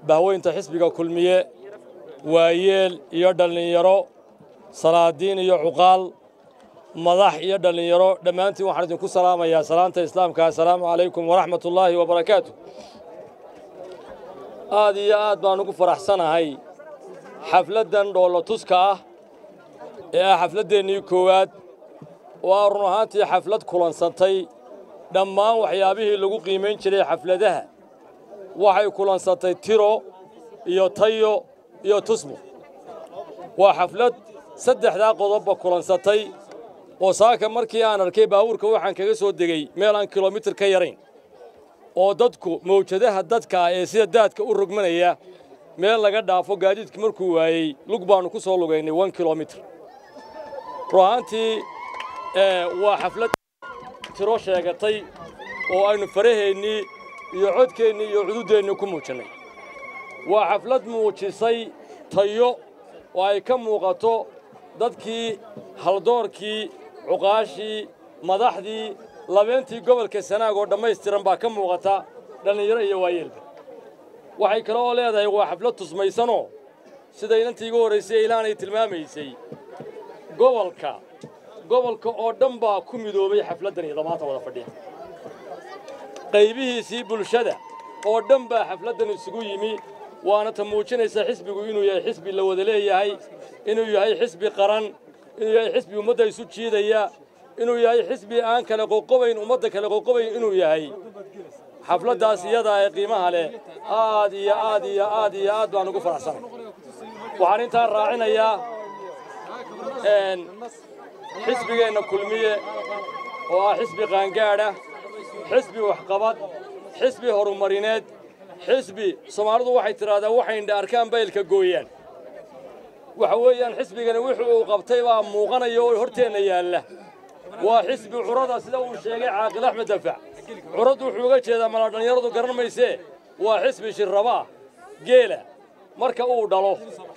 bahweynta xisbiga kulmiye waayeel iyo dhallinyaro salaadiin iyo cuqaal madax iyo dhallinyaro dhammaantiin waxaan idinku salaamayaa salaanta islaamka assalaamu calaykum waraxmatullaahi wabarakaatu aad iyo aad baan ugu faraxsanahay xafladdan dhoollo tuska ah ee ah xafladdeennii koowaad oo aa run ahaantii xaflad kulansantay dhammaan waxyaabihii lagu qiimayn jiray xafladaha waxay kulansatay tiro iyo tayo iyo tusmo waa xaflad saddexdaa qodobba kulansatay oo saaka markii aan arkay baabuurka waxaan kaga soo degey meel aan kilomitir ka yarayn oo dadku mawjadaha dadka ah ee sida daadka u rogmanaya meel laga dhaafo gaadiidka markuu waayey lug baannu ku soo lugaynay wan kilomitir ruahaantii waa xaflad tiro sheegatay oo aynu faraheennii iyo codkeennii iyo cududeennii ku muujannay waa xaflad muujisay tayo oo ay ka muuqato dadkii haldoorkii cuqaashii madaxdii labeentii gobolka sanaag oo dhammaystiran baa ka muuqata dhallinyaro iyo waayeelba waxay kale oo leedahay waa xaflad tusmaysanoo sida inantii igu horraysay ilaanay tilmaamaysay gobolka gobolka oo dhan baa ku midoobay xafladdan iyo damaanta wada fadhiya qaybihiisii bulshada oo dhan baa xafladdan isugu yimi waana ta muujinaysa xisbigu inuu yahay xisbi la wada leeyahay inuu yahay xisbi qaran inuu yahay xisbi ummadda isu jiidaya inuu yahay xisbi aan kale qoqobayn ummadda kale qoqobayn inuu yahay xafladdaas iyadaa ee qiimaha leh aad iyo aad iyo aad iyo aad baan ugu faraxsanay waxaan intaan raacinayaa xisbigeenna kulmiye oo ah xisbi qaangaadha xisbi waxqabad xisbi horumarineed xisbi soomaalidu waxay tidhaahdaa waxaynha arkaan baylka gooyaan waxa weeyaan xisbigani wuxuu uu qabtay baa muuqanaya oo horteenna yaalla waa xisbi curada sida uu sheegay caaqil axmed dafac curaddu wuxuu uga jeedaa mala dhallinyaradu garan maysee waa xisbi shirrabaa geela marka uu dhalo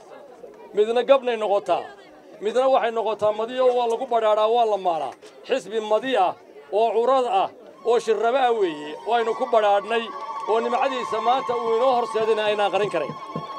midna gabnay noqotaa midna waxay noqotaa madiyo waa lagu badhaadhaa waa la maalaa xisbi madi ah oo curad ah oo shirraba ah weeye waynu ku badhaadhnay oo nimcadiisa maanta uu inoo horseedayna aynaan qarin karayn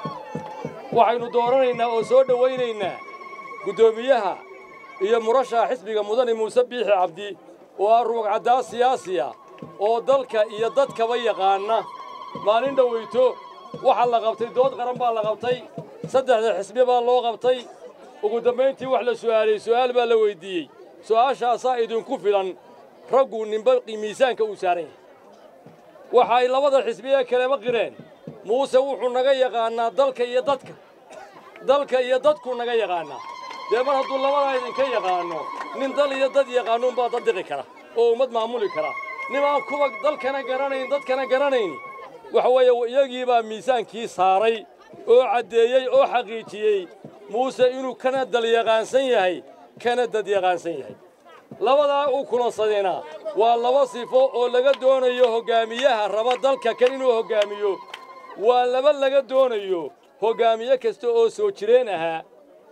waxaynu dooranaynaa oo soo dhowaynaynaa guddoomiyaha iyo murashaha xisbiga mudane muuse biixi cabdi oo ah ruugcaddaa siyaasiya oo dalka iyo dadkaba yaqaana maalin dhowayto waxaa la qabtay dood qaran baa la qabtay saddexda xisbi baa loo qabtay ugu dambayntii wax la su'aalay su'aal baa la weyddiiyey su'aashaasaa idinku filan raggu ninba miisaanka uu saaran yahay waxa ay labada xisbi ee kaleba qireen muuse wuxuu naga yaqaannaa dalka iyo dadka dalka iyo dadkuu naga yaqaannaa dee mar hadduu labadaa idinka yaqaanno nin dal iyo dad yaqaanuunbaa daddiqi kara oo ummad maamuli kara nin aan kuwa dalkana garanayn dadkana garanayn waxa weeye iyagiibaa miisaankii saaray oo caddeeyey oo xaqiijiyey muuse inuu kana dal yaqaansan yahay kana dad yaqaansan yahay labadaa uu kulansadayna waa laba sifo oo laga doonayo hoggaamiyaha raba dalka kan inuu hoggaamiyo waa laba laga doonayo hoggaamiye kasta oo soo jireen ahaa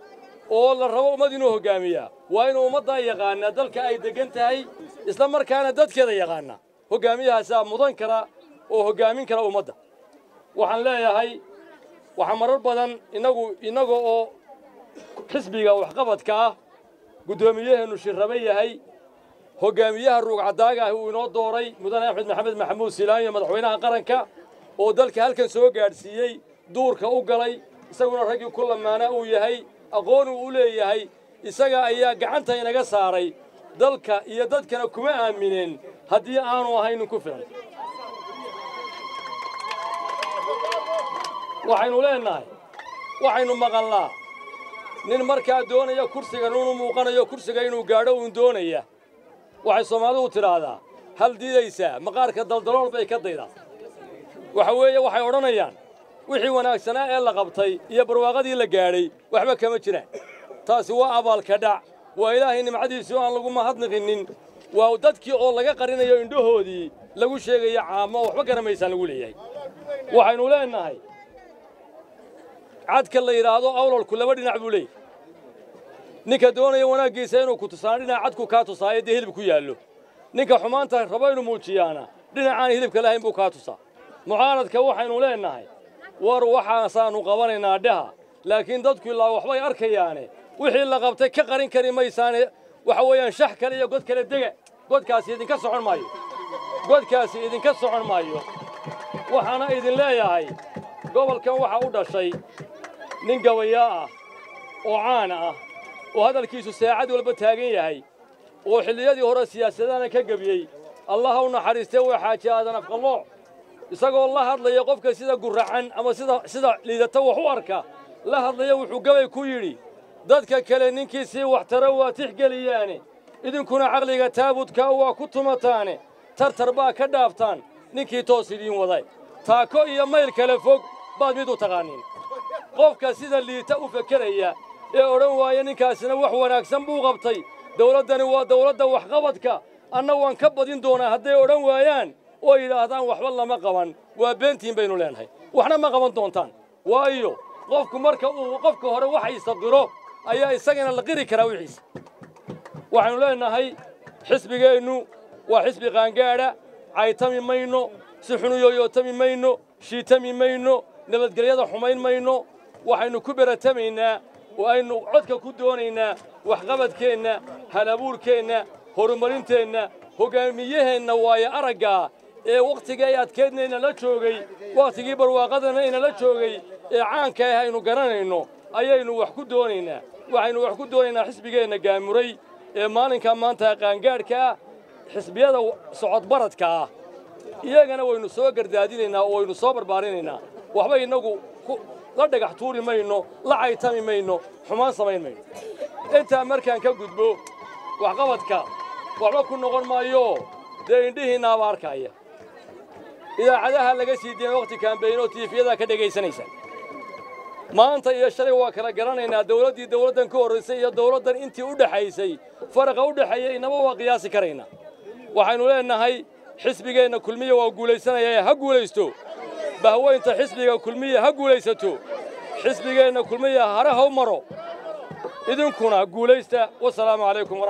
oo la rabo ummad inuu hoggaamiyaa waa inuu ummaddaa yaqaanaa dalka ay deggan tahay isla markaana dadkeeda yaqaanaa hoggaamiyahaasaa mudan kara oo hoggaamin kara ummadda waxaan leeyahay waxaa marar badan innagu innaga oo xisbiga waxqabadka ah guddoomiyaheennu shirraba yahay hoggaamiyaha ruugcaddaaga ah uu inoo dooray mudane axmed maxamed maxamuud silaanyo madaxweynaha qaranka oo dalka halkan soo gaadhsiiyey duurka u galay isaguna raggii ku lamaanaa uu yahay aqoon uu u leeyahay isaga ayaa gacanta inaga saaray dalka iyo dadkana kuma aamineen haddii aanu ahaynin ku filan waxaynu leennahay waxaynu maqalnaa nin markaa doonaya kursiga nunu muuqanayo kursiga inuu gaadho uun doonaya waxay soomaalidu tidhaahdaa hal diidaysaa maqaarka daldalool bay ka daydaa waxa weeye waxay odhanayaan wixii wanaagsanaa ee la qabtay iyo barwaaqadii la gaadhay waxba kama jiraan taasi waa abaalka dhac waa ilaahay nimcadiisii oo aan lagu mahadniqinin waa dadkii oo laga qarinayo indhahoodii lagu sheegaya caamo oo waxba garamaysaan lagu leeyahay waxaynu leennahay cadka la yidhaahdo awlalku laba dhinac buu leeyahy ninka doonaya wanaaggiisa inuu ku tusaana dhinac cadku kaa tusaayo dee hilib ku yaallo ninka xumaanta rabo inuu muujiyaana dhinacaan hilibka lahayn buu kaa tusaa mucaaradka waxaynu leennahay war waxaasaannu qabanaynaa dhaha laakiin dadku ilaa waxbay arkayaane wixii la qabtay ka qarin kari maysaane waxa weeyaan shax kale iyo god kale dega godkaasi idinka socon maayo godkaasi idinka socon maayo waxaana idin leeyahay gobolkan waxaa u dhashay nin gabayaa ah oo caana ah oo hadalkiisu saacad walba taagan yahay oo xilliyadii hore siyaasadana ka gebiyey allaha u naxariistee waa xaaji aadan afqallooc isagoo la hadlaya qofka sida guracan ama sida sida liidata wax u arka la hadlaya wuxuu gabay ku yidhi dadka kale ninkii sii waxtaro waa tixgeliyaane idinkuna caqliga taabudkaa waa ku tumataane tartar baa ka dhaaftaan ninkii toos idiin waday taako iyo mayl kale fog baad mid u taqaaniin qofka sida liita u fekeraya ee odhan waaya ninkaasina wax wanaagsan buu qabtay dawladdani waa dawladda waxqabadka anna waan ka badin doonaa hadday odhan waayaan oo yidhaahdaan waxba lama qaban waa beentiin baynu leenahay waxna ma qaban doontaan waayo qofku marka uu qofka hore waxaysa qiro ayaa isagana la qiri karaa wixiisa waxaynu leenahay xisbigeennu waa xisbi qaangaadha caytami mayno si xunu yooyootami mayno shiitami mayno nabadgelyada xumayn mayno waxaynu ku beratamaynaa oo aynu codka ku doonaynaa waxqabadkeenna halabuurkeenna horumarinteenna hoggaamiyaheenna waayo araggaa ee wakhtiga ay adkeedna inala joogay wakhtigii barwaaqadana inala joogay ee caanka ah aynu garanayno ayaynu wax ku doonaynaa waxaynu wax ku doonaynaa xisbigeenna gaamuray ee maalinka maanta qaangaadhka ah xisbiyada socodbaradka ah iyagana waynu soo gardaadinaynaa oo waynu soo barbaarinaynaa waxba innagu la dhagax tuuri mayno la caytami mayno xumaan samayn mayno intaa markaan ka gudbo waxqabadka waxba ku noqon maayo dee indhihiinnaaba arkaya idaacadaha laga sii diyan wakhti kaambeyn oo tiifiyadaa ka dhegaysanaysa maanta iyo shalay waa kala garanaynaa dawladdii dawladdan ka horraysay iyo dawladdan intii u dhexaysay faraqa u dhexeeya inaba waa qiyaasi karaynaa waxaynu leennahay xisbigeenna kulmiya waa guulaysanaya ha guulaysto bahweynta xisbiga kulmiya ha guulaysato xisbigeenna kulmiya hare ha u maro idinkuna guulaysta wasalaamu calaykum